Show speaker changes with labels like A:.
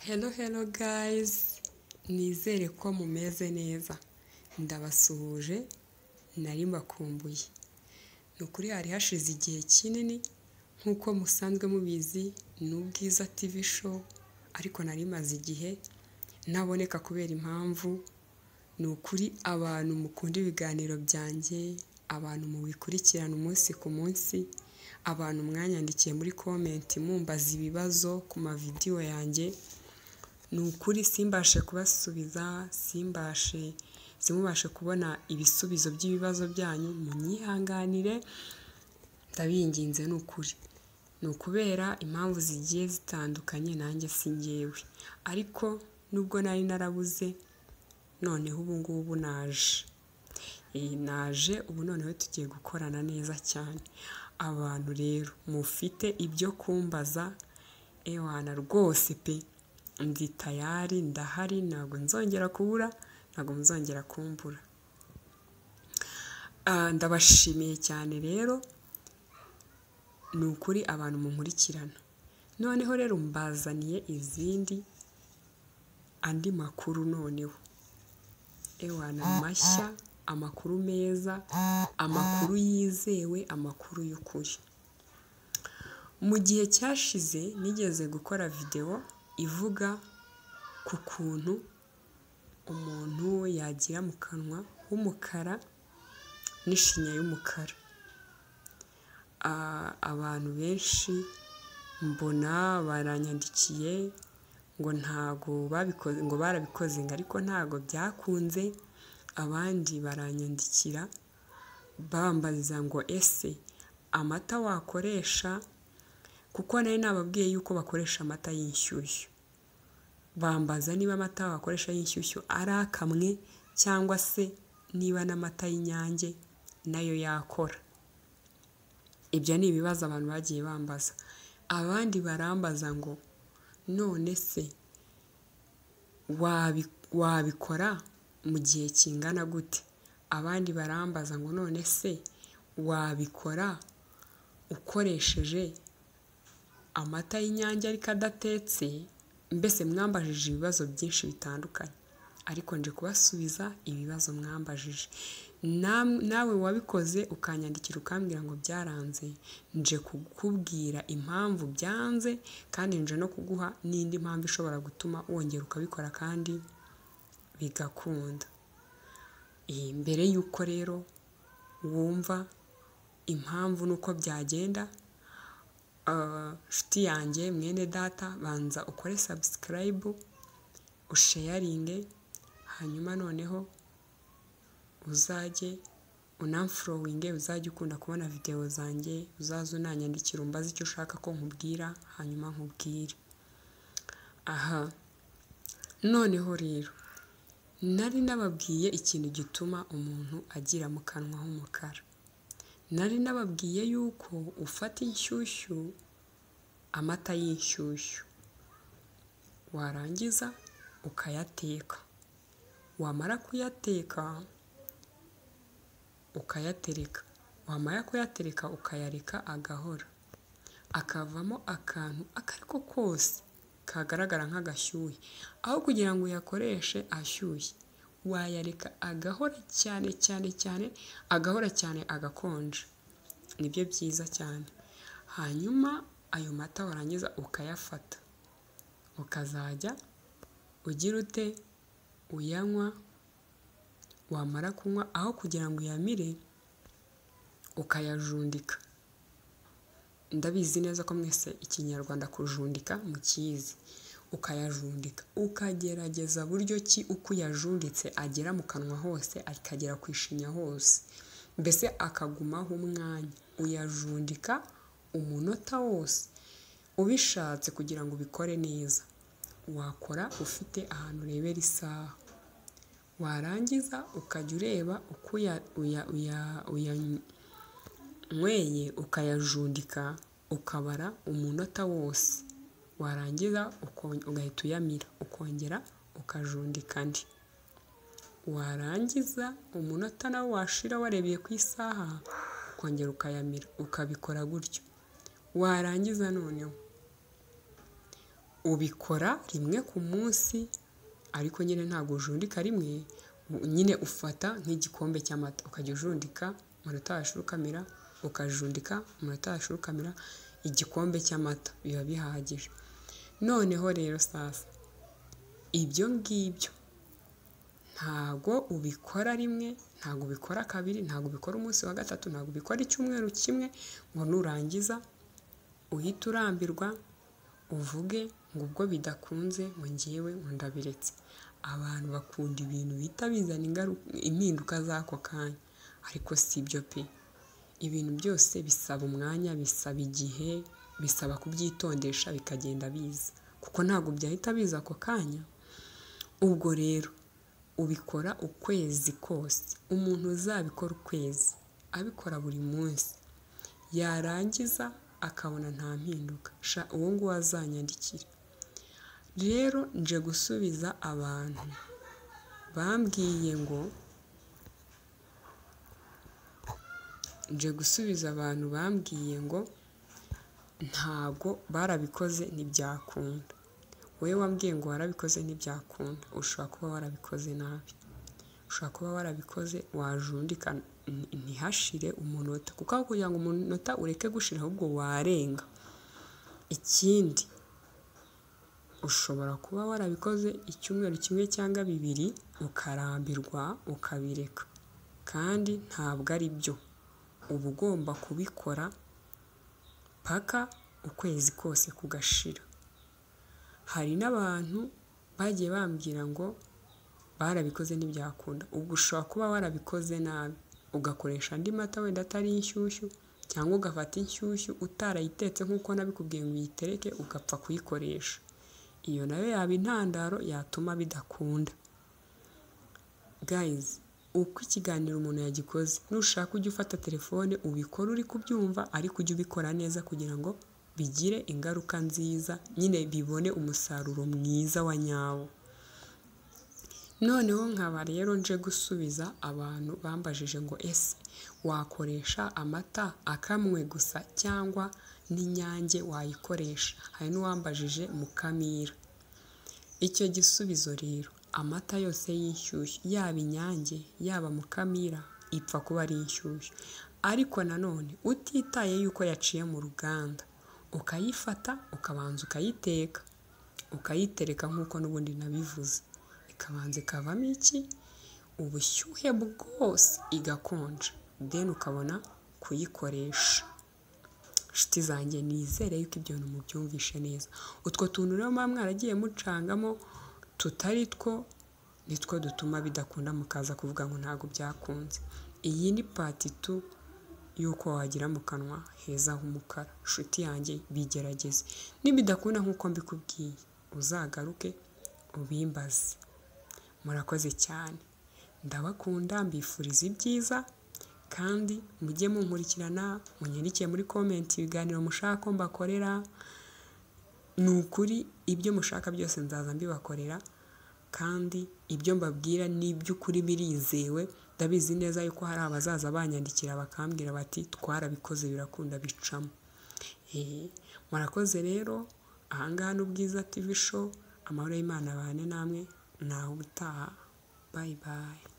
A: Hello hello guys, nizere ko mumeze neza, ndabasuhuje nari mbakumbuye, ni ukuri hari hashize igihe kinini nk'uko musanzwe mubizi ni Ubwiza TV show ariko nari maze igihe ntaboneka kubera impamvu, ni ukuri abantu mukunda ibiganiro byanjye, abantu mubikurikirana umunsi ku munsi, abantu mwanyandikiye muri komenti mumbaza ibibazo ku mavidiyo yanjye, ni ukuri simbashe kubasubiza, simbashe simubashe kubona ibisubizo by'ibibazo byanyu, munyihanganire ndabinginze ni ukuri. Ni ukubera impamvu zigiye zitandukanye nanjye si njyewe, ariko nubwo nari narabuze noneho ubu ngubu naje, Eh, naje ubu noneho tugiye gukorana neza cyane, abantu rero mufite ibyo kumbaza ewana rwose pe ndi tayari ndahari ntabwo nzongera kubura, ntabwo muzongera kumbura. Ah, ndabashimiye cyane rero ni ukuri abantu munkurikirana, noneho rero mbazaniye izindi andi makuru noneho, ewana mashya, amakuru meza, amakuru yizewe, amakuru y'ukuri. Mu gihe cyashize nigeze gukora videwo ivuga ku kuntu umuntu yagira mu kanwa h'umukara n'ishinya y'umukara. Ah, abantu benshi mbona baranyandikiye ngo ntago babikoze ngo barabikoze ngo ariko ntago byakunze, abandi baranyandikira bambaza ngo ese amata wakoresha kuko nari nababwiye yuko bakoresha amata y'inshyushyu, bambaza niba amata wakoresha y'inshyushyu ari akamwe cyangwa se niba n'amata y'Inyange nayo yakora. Ibyo ni ibibazo abantu bagiye bambaza, abandi barambaza ngo none se wabi wabikora mu gihe kingana gute, abandi barambaza ngo none se wabikora ukoresheje amata y'Inyange ariko adatetse, mbese mwambajije ibibazo byinshi bitandukanye, ariko nje kubasubiza ibibazo mwambajije, Nam- nawe wabikoze ukanyandikira ukambwira ngo byaranze, nje kukubwira impamvu byanze kandi nje no kuguha n'indi mpamvu ishobora gutuma wongera ukabikora kandi bigakunda. Eh, mbere y'uko rero wumva impamvu n'uko byagenda, ah, nshuti yanjye mwene data banza ukore sabusikarayibu, usheyaringe, hanyuma noneho uzajye unamforowinge, uzajye ukunda kubona videwo zanjye, uzaze unanyandikira umbaze icyo ushaka ko nkubwira, hanyuma nkubwire. Aha, noneho rero nari nababwiye ikintu gituma umuntu agira mu kanwa h'umukara, nari nababwiye yuko ufata inshyushyu, amata y'inshyushyu, warangiza ukayateka, wamara kuyateka ukayatereka, wamara kuyatereka ukayareka agahora, akavamo akantu ako ari ko kose kagaragara nk'agashyuhe, aho kugira ngo uyakoreshe ashyushye, wayareka agahora cyane cyane cyane, agahora cyane agakonja, nibyo byiza cyane, hanyuma ayo mata warangiza ukayafata, ukazajya ugira ute uyanywa, wamara kunywa aho kugira ngo uyamire ukayajundika, ndabizi neza ko mwese ikinyarwanda kujundika mukizi, ukayajundika ukagerageza buryo ki uko uyajunditse agera mu kanwa hose, akagera ku ishinya hose, mbese akagumaho umwanya, uyajundika umunota wose, ubishatse kugira ngo ubikore neza, wakora ufite ahantu urebera isaha, warangiza ukajya ureba uko uya uya uya uyanyweye ukayajundika, ukabara umunota wose, warangiza uko- ugahita uyamira, ukongera ukajundika andi, warangiza umunota nawo washira warebeye ku isaha, ukongera ukayamira, ukabikora gutyo, warangiza noneho ubikora rimwe ku munsi ariko nyine ntabwo ujundika rimwe nyine ufata nk'igikombe cy'amata ukajya ujundika umunota washirukamira ukajundika umunota washirukamira igikombe cy'amata biba bihagije noneho rero sasa ibyo ngibyo ntabwo ubikora rimwe ntabwo ubikora kabiri ntabwo ubikora umunsi wa gatatu ntabwo ubikora icyumweru kimwe ngo nurangiza uhite urambirwa uvuge ngo ubwo bidakunze ngo ngewe ngo ndabiretse abantu bakunda ibintu bihita bizana ingaruka impinduka z'ako kanya ariko si ibyo pe ibintu byose bisaba umwanya bisaba igihe bisaba kubyitondesha bikagenda biza kuko ntabwo byahita biza ako kanya ubwo rero ubikora ukwezi kose umuntu uzabikora ukwezi abikora buri munsi yarangiza akabona nta mpinduka sha uwo nguwo azanyandikira rero nje gusubiza abantu bambwiye ngo nje gusubiza abantu bambwiye ngo ntabwo barabikoze ntibyakunda wowe wambwiye ngo warabikoze ntibyakunda ushobora kuba warabikoze nabi ushobora kuba warabikoze wajundika ntihashire umunota kuko aho kugira ngo umunota ureke gushira ahubwo warenga ikindi ushobora kuba warabikoze icyumweru kimwe cyangwa bibiri ukarambirwa ukabireka kandi ntabwo ari byo uba ugomba kubikora paka ukwezi kose kugashira hari n'abantu bagiye bambwira ngo barabikoze ntibyakunda ubwo ushobora kuba warabikoze nabi ugakoresha andi mata wenda atari inshyushyu cyangwa ugafata inshyushyu utarayitetse nk'uko nabikubwiye ngo uyitereke ugapfa kuyikoresha iyo nayo yaba intandaro yatuma bidakunda gayizi uko ikiganiro umuntu yagikoze nushaka ujya ufata telefone ubikore uri kubyumva ariko ujye ubikora neza kugira ngo bigire ingaruka nziza nyine bibone umusaruro mwiza wa nyawo noneho nkaba rero nje gusubiza abantu bambajije ngo ese wakoresha amata akamwe gusa cyangwa n'inyange wayikoresha hari n'uwambajije mukamira icyo gisubizo rero amata yose y'inshyushyu yaba inyange yaba mukamira ipfa kuba ari inshyushyu ariko nanone utitaye yuko yaciye mu ruganda ukayifata ukabanza ukayiteka ukayitereka nk'uko n'ubundi nabivuze ikabanza ikavamo iki ubushyuhe bwose igakonja deni ukabona kuyikoresha inshuti zanjye nizere yuko ibyo bintu mubyumvishe neza utwo tuntu rero muba mwaragiye mucangamo tutari two nitwo dutuma bidakunda mukaza kuvuga ngo ntabwo byakunze iyi ni pati tu y'uko wagira mu kanwa heza h'umukara inshuti yanjye bigerageze nibidakunda nk'uko mbikubwiye uzagaruke ubimbaze murakoze cyane ndabakunda mbifuriza ibyiza kandi mujye munkurikirana munyandikiye muri komenti ibiganiro mushaka ko mbakorera ni ukuri ibyo mushaka byose nzaza mbibakorera kandi ibyo mbabwira ni iby'ukuri birizewe ndabizi neza yuko hari abazaza banyandikira bakambwira bati twarabikoze birakunda bicamo murakoze rero ahangaha n'ubwiza tv show amahoro y'imana abane namwe nawe utaha bayi bayi